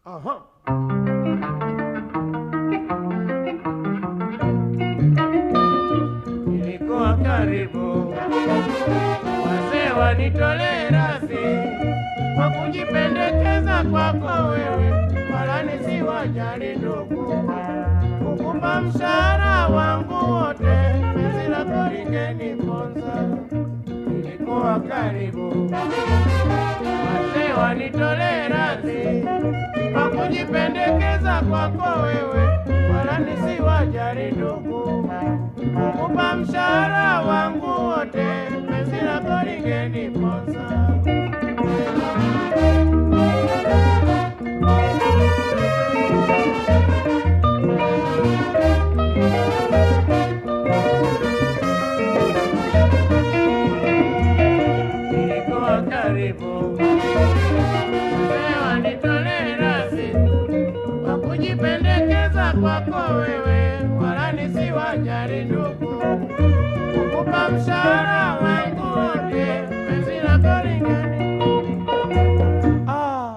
Aha. Nilikuwa karibu wazee wanitolee radhi kwa kujipendekeza kwako wewe, wala nisiwajali ndugu, kukumba mshahara wangu wote, penzi lako lingeniponza. Nilikuwa karibu wazee wanitolee radhi kwa kujipendekeza kwako wewe, wala nisiwajali ndugu, kukupa mshahara wangu wote, penzi lako lingeniponza. Nilikuwa karibu wazee wanitolee radhi kwa kujipendekeza kwako wewe, wala nisiwajali ndugu, kukupa mshahara wangu wote, penzi lako lingeni ah.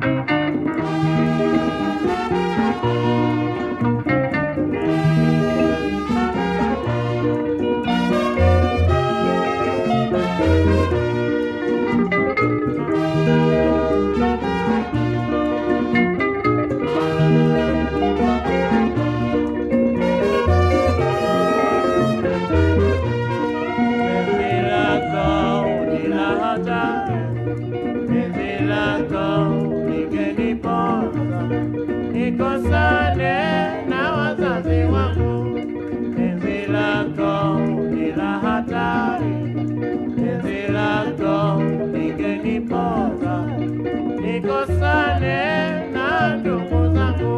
Penzi lako ni la hatari, penzi lako lingeniponza, nikosane na wazazi wangu. Penzi lako ni la hatari, penzi lako lingeniponza, nikosane na ndugu zangu.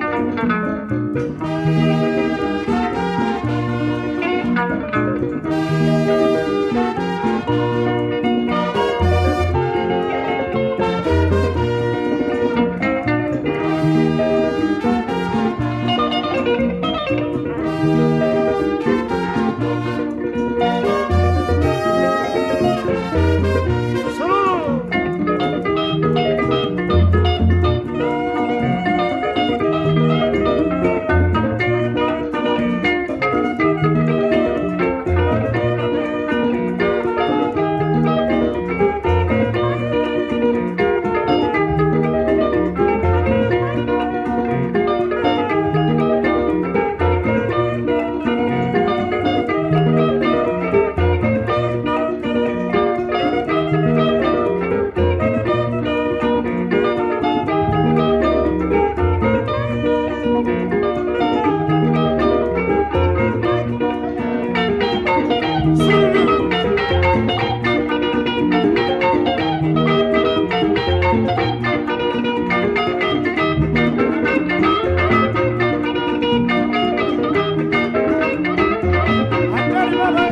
Suluhu. Hatari baba.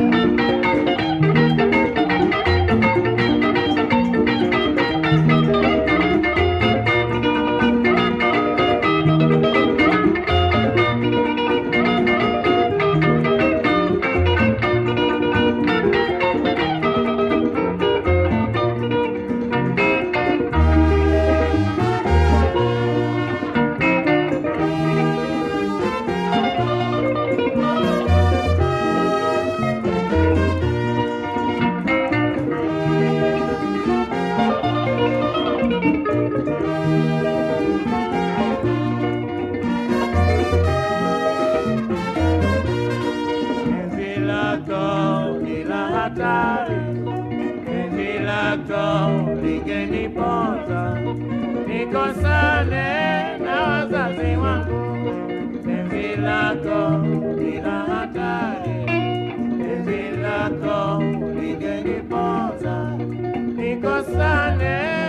Penzi lako ni la hatari, penzi lako lingeniponza, nikosane na wazazi wangu. Penzi lako ni la hatari, penzi lako lingeniponza, nikosane